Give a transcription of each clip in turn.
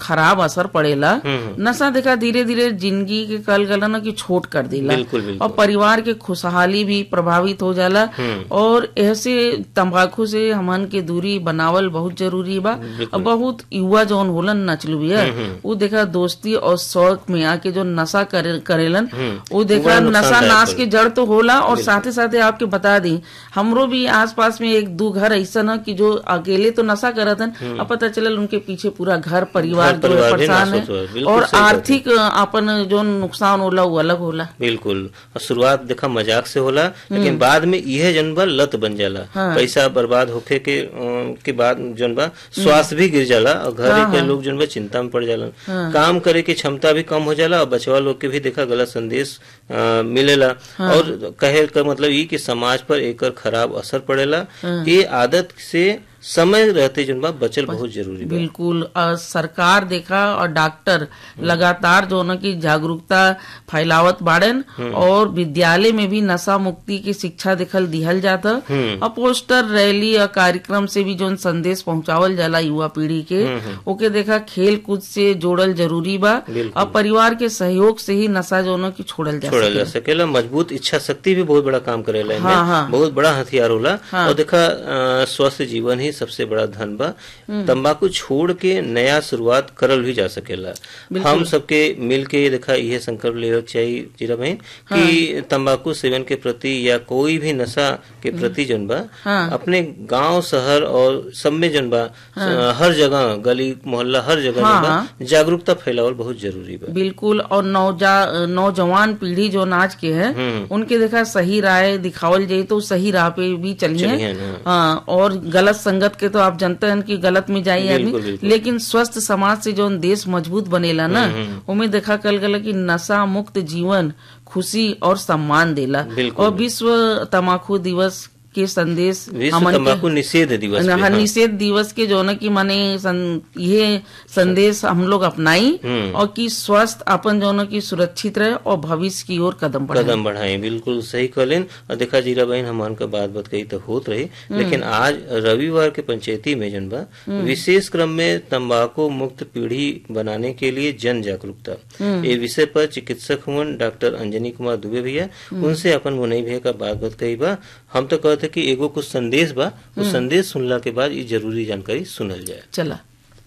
खराब असर पड़ेला नशा देखा धीरे धीरे जिंदगी के कल गलन की छोट कर देला बिल्कुल, बिल्कुल। और परिवार के खुशहाली भी प्रभावित हो जाला और ऐसे तंबाकू से हमन के दूरी बनावल बहुत जरूरी बा और बहुत युवा जौन होलन नचलू बिया वो देखा दोस्ती और शौक में आके जो नशा करे, करेलन वो देखा बड़ा नशा नुकसानदायक नाश होला। के जड़ तो होला और साथे साथे आपके बता दी हमरो भी आसपास में एक दो घर ऐसा न कि जो अकेले तो नशा करत हन अब पता चलल उनके पीछे पूरा घर परिवार घर जो है परिवार भी परेशान नाश होत है होला। बिल्कुल और सही बात है। आर्थिक अपन जो नुकसान होला वो अलग होला बिल्कुल और शुरुआत देखा मजाक से होला लेकिन बाद में यह जन बा लत बन जाला पैसा बर्बाद होखे के अम, के बाद जन बा स्वास्थ्य भी गिर जाला और घर के लोग जन बा चिंता में पड़ जाला काम करे की क्षमता भी कम हो जाला और बचवा लोग के भी देखा गलत संदेश अ, मिलेला और कहे का मतलब ई कि समाज पर एकर खराब असर पड़ेला ये आदत से समय रहते जन बा बचल बहुत जरूरी बा बिल्कुल और सरकार देखा और डॉक्टर लगातार जो न की जागरूकता फैलावत बाड़न और विद्यालय में भी नशा मुक्ति की शिक्षा दिखल दिहल जाता और पोस्टर रैली और कार्यक्रम से भी जो संदेश पहुंचावल जाला युवा पीढ़ी के ओके देखा खेल कूद से जोड़ल जरूरी बा बिल्कुल। और परिवार के सहयोग से ही नशा जो न की छोड़ल जा छोड़ल सके जा सकेला मजबूत इच्छा शक्ति भी बहुत बड़ा काम करेला इनमें हाँ, हाँ। बहुत बड़ा हथियार होला और देखा अ, स्वस्थ जीवन ही सबसे बड़ा धन बा तंबाकू छोड़ के नया शुरुआत करल भी जा सकेला हम सबके मिल के देखा यह संकल्प ले चाहिए जीरा बहन कि तंबाकू सेवन के प्रति या कोई भी नशा के प्रति जन बा अपने गांव शहर और सब में जन बा अ, हर जगह गली मोहल्ला हर जगह जन बा जागरूकता फैलावल बहुत जरूरी बा बिल्कुल और नौजा नौजवान पीढ़ी जो नाच के है उनके देखा सही राय दिखावल जाए तो सही राह पे भी चलिए चलिए, हाँ। हाँ और गलत संगत के तो आप जानते हैं कि गलत में जाइए बिल्कुल, आदमी बिल्कुल। लेकिन स्वस्थ समाज से जो देश मजबूत बनेला ना उमें देखा कल गल कि नशा मुक्त जीवन खुशी और सम्मान देला बिल्कुल। और विश्व तमाकू दिवस के संदेश विश्व हमन के- तंबाकू निषेध दिवस पे, हाँ, हाँ। निषेध दिवस के जो न की माने सं, ये संदेश हम लोग अपनाई और कि स्वस्थ अपन जो न की सुरक्षित रहे और भविष्य की ओर कदम बढ़ाए कदम बढ़ाए बिल्कुल सही कहलेन और देखा जीरा बहन हमान का बात बात कही तो होत रही लेकिन आज रविवार के पंचायती में जन बा विशेष क्रम में तंबाकू मुक्त पीढ़ी बनाने के लिए जन जागरूकता ये विषय पर चिकित्सक हुआ डॉक्टर अंजनी कुमार दुबे भैया उनसे अपन मुनई भैया का बात बात कही बा हम तो कहते कि एगो कुछ संदेश बा उस संदेश सुनला के बाद ये जरूरी जानकारी सुनल जाए चला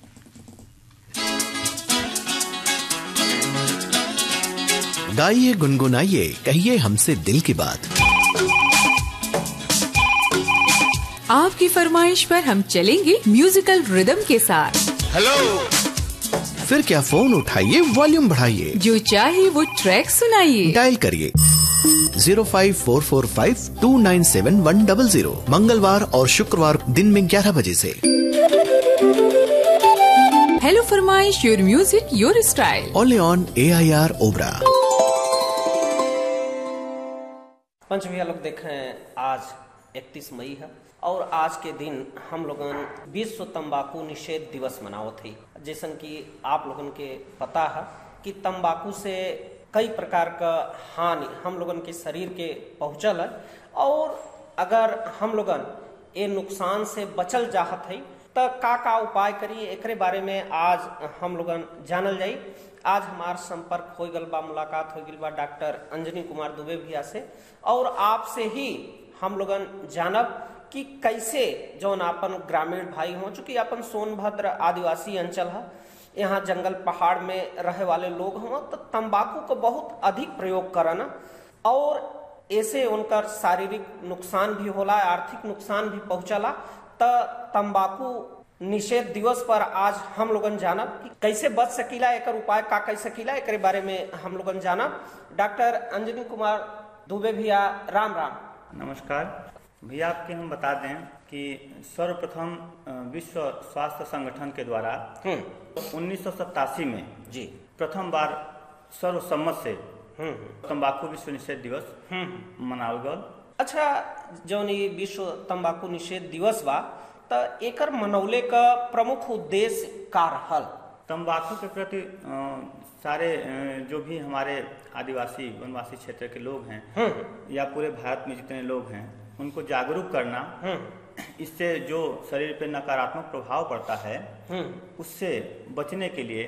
गाइए गुनगुनाइए कहिए हमसे दिल की बात आपकी फरमाइश पर हम चलेंगे म्यूजिकल रिदम के साथ फिर क्या फोन उठाइए वॉल्यूम बढ़ाइए जो चाहे वो ट्रैक सुनाइए डायल करिए zero five four four five two nine seven one double zero मंगलवार और शुक्रवार दिन में ग्यारह बजे से हेलो फरमाइश your music your style only on A I R ओबरा पंच भैया लोग देखें आज 31 मई है और आज के दिन हम लोगन विश्व तंबाकू निषेध दिवस मनावत है जैसन कि आप लोगन के पता है कि तंबाकू से कई प्रकार का हानि हम लोगन के शरीर के पहुंचल है और अगर हम लोगन ये नुकसान से बचल चाहत है तो का का उपाय करी एकरे बारे में आज हम लोगन जानल जाई आज हमार संपर्क हो गल बा मुलाकात हो गल बा डॉक्टर अंजनी कुमार दुबे भैया से और आपसे ही हम लोगन जानब कि कैसे जौन अपन ग्रामीण भाई हो चूंकि अपन सोनभद्र आदिवासी अंचल है यहाँ जंगल पहाड़ में रहे वाले लोग हों तो तंबाकू को बहुत अधिक प्रयोग करना और ऐसे उनकर शारीरिक नुकसान भी होला आर्थिक नुकसान भी पहुंचला त तंबाकू निषेध दिवस पर आज हम लोगन जानब कि कैसे बच सकीला एकर उपाय का कर सकीला एकरे बारे में हम लोगन जानब डॉक्टर अंजनी कुमार दुबे भैया राम राम नमस्कार भैया आपके हम बता दें कि सर्वप्रथम अ, विश्व स्वास्थ्य संगठन के द्वारा उन्नीस में जी प्रथम बार सर्वसम्मत से तंबाकू विश्व निषेध दिवस मनावल गल अच्छा जौन ई विश्व तंबाकू निषेध दिवस बा त एकर मनौले का प्रमुख उद्देश्य का रहल तंबाकू के प्रति अ, सारे अ, जो भी हमारे आदिवासी वनवासी क्षेत्र के लोग हैं या पूरे भारत में जितने लोग हैं उनको जागरूक करना इससे जो शरीर पे नकारात्मक प्रभाव पड़ता है उससे बचने के लिए